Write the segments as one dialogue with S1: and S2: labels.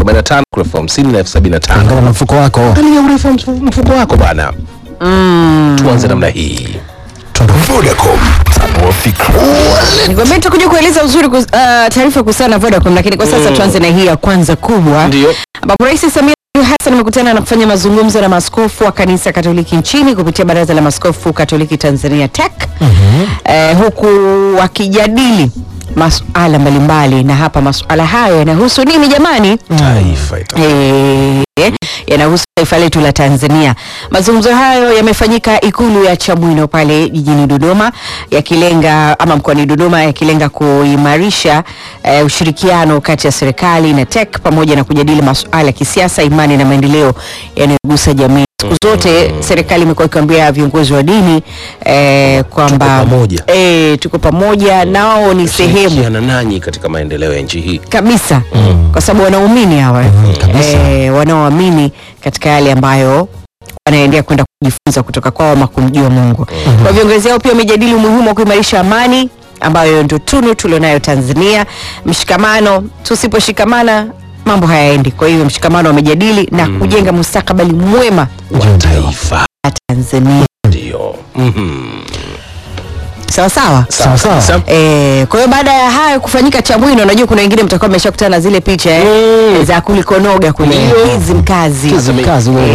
S1: arobaini na tano kuna elfu hamsini na elfu sabini na tano
S2: Kulingana na mfuko wako.
S1: Angalia urefu wa mfu- mfuko wako bana. Tuanze namna hii.
S3: Vodacom, tanua fikra.
S4: Nikwambia tutakuja kueleza uzuri kus, uh, taarifa kuhusiana na Vodacom, lakini kwa sasa tuanze na hii ya kwanza kubwa
S1: Ndio.
S4: ambapo Rais Samia Suluhu Hassan amekutana na kufanya mazungumzo na maaskofu wa kanisa Katoliki nchini kupitia Baraza la Maaskofu Katoliki Tanzania TEC eh, huku wakijadili masuala mbalimbali, na hapa masuala hayo yanahusu nini jamani?
S1: Taifa ita.
S4: Eh, yanahusu taifa letu la Tanzania. Mazungumzo hayo yamefanyika Ikulu ya Chamwino pale jijini Dodoma, yakilenga ama mkoani Dodoma, yakilenga kuimarisha eh, ushirikiano kati ya serikali na TEC pamoja na kujadili masuala ya kisiasa, imani na maendeleo yanayogusa jamii. Siku zote serikali imekuwa ikiambia viongozi wa dini eh, kwamba
S1: pamoja.
S4: eh, tuko pamoja nao ni sehemu
S1: Shirikiana nanyi katika maendeleo ya nchi hii.
S4: kabisa kwa sababu wanaumini hawa
S2: kabisa.
S4: eh, wanaoamini katika yale ambayo wanaendea kwenda kujifunza kutoka kwao ama kumjua Mungu. Kwa viongozi hao pia wamejadili umuhimu wa kuimarisha amani ambayo ndio tunu tulionayo Tanzania. Mshikamano, tusiposhikamana mambo hayaendi. Kwa hiyo mshikamano wamejadili na kujenga mustakabali mwema
S1: Wa taifa.
S4: wa Tanzania.
S1: Ndio. Mhm.
S4: Sawa sawa.
S2: Sawa sawa.
S1: Kabisa.
S4: Eh, kwa hiyo baada ya hayo kufanyika Chamwino, najua kuna wengine mtakuwa mmeshakutana na zile picha eh,
S1: Mm.
S4: za kulikonoga kwenye
S1: Ndio.
S4: hizi mkazi
S2: Kizi mkazi wewe.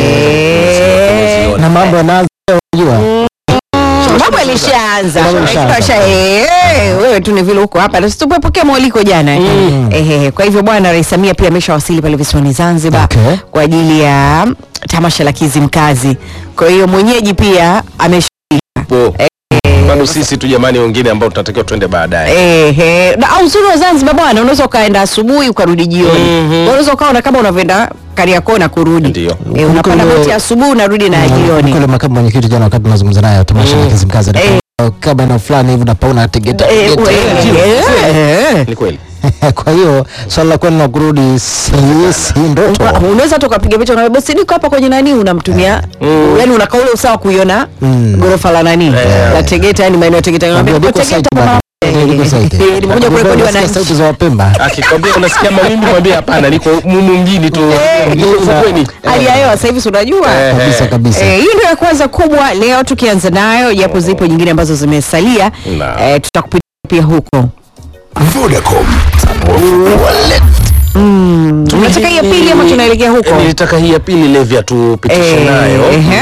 S4: Eh,
S2: Na mambo yanaanza unajua.
S4: mambo yalishaanza
S2: Mambo yalishaanza.
S4: Kasha, eh, wewe tu ni vile huko hapa na situpokea mwaliko jana eh. Eh, kwa hivyo bwana Rais Samia pia ameshawasili pale visiwani Zanzibar
S2: Okay.
S4: kwa ajili ya tamasha la Kizimkazi. Kwa hiyo mwenyeji pia amesha
S1: Po. Bado sisi tu jamani wengine ambao tunatakiwa twende baadaye.
S4: Ehe, na au uzuri wa Zanzibar bwana, unaweza ukaenda asubuhi ukarudi jioni.
S1: Mhm.
S4: Unaweza ukaona kama unavyoenda Kariakoo na kurudi.
S1: Ndio.
S4: Eh, unapanda
S2: Kuliko-
S4: boti asubuhi unarudi na jioni.
S2: Kule makamu mwenyekiti jana wakati tunazungumza naye tamasha la Kizimkazi
S4: Eh.
S2: kama eneo fulani hivi napaona tegeta
S4: Eh,
S2: tegeta.
S4: we- eh.
S1: Ni kweli.
S2: Kwa hiyo swala la kwenda na kurudi si si ndoto.
S4: Wa- unaweza hata ukapiga picha unaambia basi niko hapa kwenye nani unamtumia yani unakaa ule usawa kuiona
S2: Mm.
S4: gorofa la nani la Tegeta yani maeneo ya Tegeta unaambia
S2: Ndio,
S4: "Kwa
S2: liko
S4: Tegeta
S2: site
S4: mama."
S2: bado.
S4: Eh,
S2: Liko site.
S4: eh, nimekuja kurekodi
S2: Nasikia
S4: wananchi
S2: sauti za Wapemba.
S1: Akikwambia unasikia mawimbi mwambie hapana niko mumu mjini tu. Niko ufukweni.
S4: hali ya hewa sasa hivi si unajua
S1: Eh.
S2: Kabisa kabisa.
S4: Eh, hiyo ndio ya kwanza kubwa leo tukianza nayo japo zipo nyingine ambazo zimesalia
S1: Naam.
S4: eh, tutakupitia pia huko
S3: Vodacom, tanua fikra.
S4: tunataka hii ya pili ama tunaelekea huko
S1: Eh, Nilitaka hii ya pili Levia tupitishe
S4: Eh,
S1: nayo.
S4: ehe.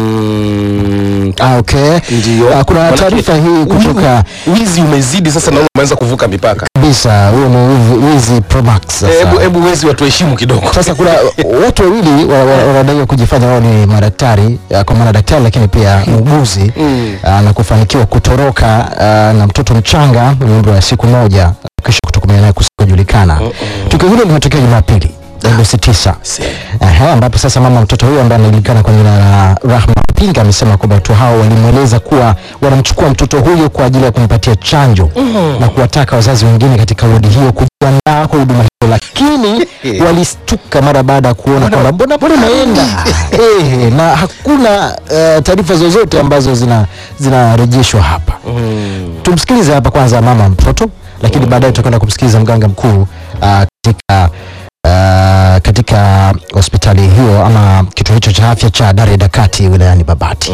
S1: Mm,
S2: Ah, okay.
S1: Ndio.
S2: Ah, kuna
S1: Manake-
S2: taarifa hii kutoka
S1: Wizi umezidi sasa na umeanza kuvuka mipaka.
S2: kabisa, huo ni wizi- wizi Pro Max sasa.
S1: Eh, Hebu hebu wezi watuheshimu kidogo.
S2: Sasa kuna watu wawili wa- wa- wanadaiwa kujifanya wao ni madaktari ah, kwa maana daktari lakini pia muuguzi ah, na kufanikiwa kutoroka ah, na mtoto mchanga mwenye umri wa siku moja kisha kutokomea naye kusikojulikana. Tukio hilo limetokea Jumapili Agosti 9 Aha, ambapo sasa mama mtoto huyo ambaye anajulikana kwa jina la Rahma Pinga amesema kwamba watu hao walimweleza kuwa wanamchukua mtoto huyo kwa ajili ya kumpatia chanjo na kuwataka wazazi wengine katika wodi hiyo kujiandaa kwa huduma hiyo, lakini walistuka mara baada ya kuona kwamba mbona mbona imeenda eh, na hakuna eh, taarifa zozote ambazo zina zinarejeshwa hapa. Tumsikilize hapa kwanza mama mtoto, lakini baadaye tutakwenda kumsikiliza mganga mkuu ah, katika ah, katika hospitali hiyo ama kituo hicho cha afya cha Dareda Kati wilayani Babati.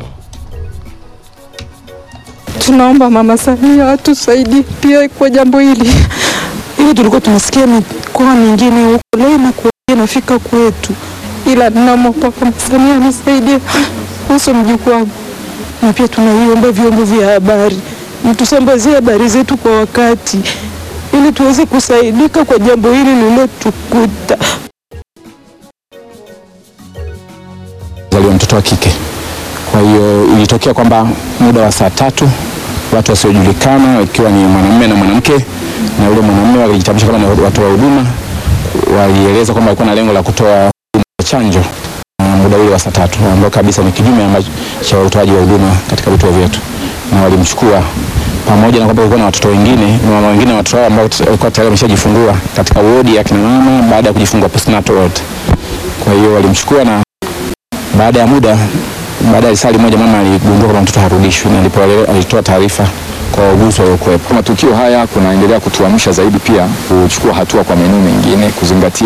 S5: Tunaomba Mama Samia atusaidie pia kwa jambo hili. Ili tulikuwa tunasikia mikoa mingine huko, leo inakuwa inafika kwetu, ila namwomba Mama Samia anisaidie kuhusu mjukuu wangu, na pia tunaiomba vyombo vya habari mtusambazie habari zetu kwa wakati, ili tuweze kusaidika kwa jambo hili lililotukuta.
S6: zaliwa mtoto wa kike. Kwa hiyo ilitokea kwamba muda wa saa tatu watu wasiojulikana ikiwa ni mwanamume na mwanamke, na yule mwanamume walijitambulisha kama ni watu wa huduma, walieleza kwamba walikuwa na lengo la kutoa huduma ya chanjo na muda ule wa saa tatu ambao kabisa ni kinyume ambacho cha utoaji wa huduma katika vituo vyetu, na walimchukua pamoja na kwamba kulikuwa na watoto wengine na mama wengine watoto hao ambao walikuwa tayari wameshajifungua katika wodi ya kina mama baada ya kujifungua postnatal ward. Kwa hiyo walimchukua na baada ya muda, baada ya risali moja, mama aligundua kwamba mtoto harudishwi, na ndipo ale- alitoa taarifa kwa wauguzi waliokuwepo.
S7: Matukio haya kunaendelea kutuamsha zaidi pia kuchukua hatua kwa maeneo mengine kuzingatia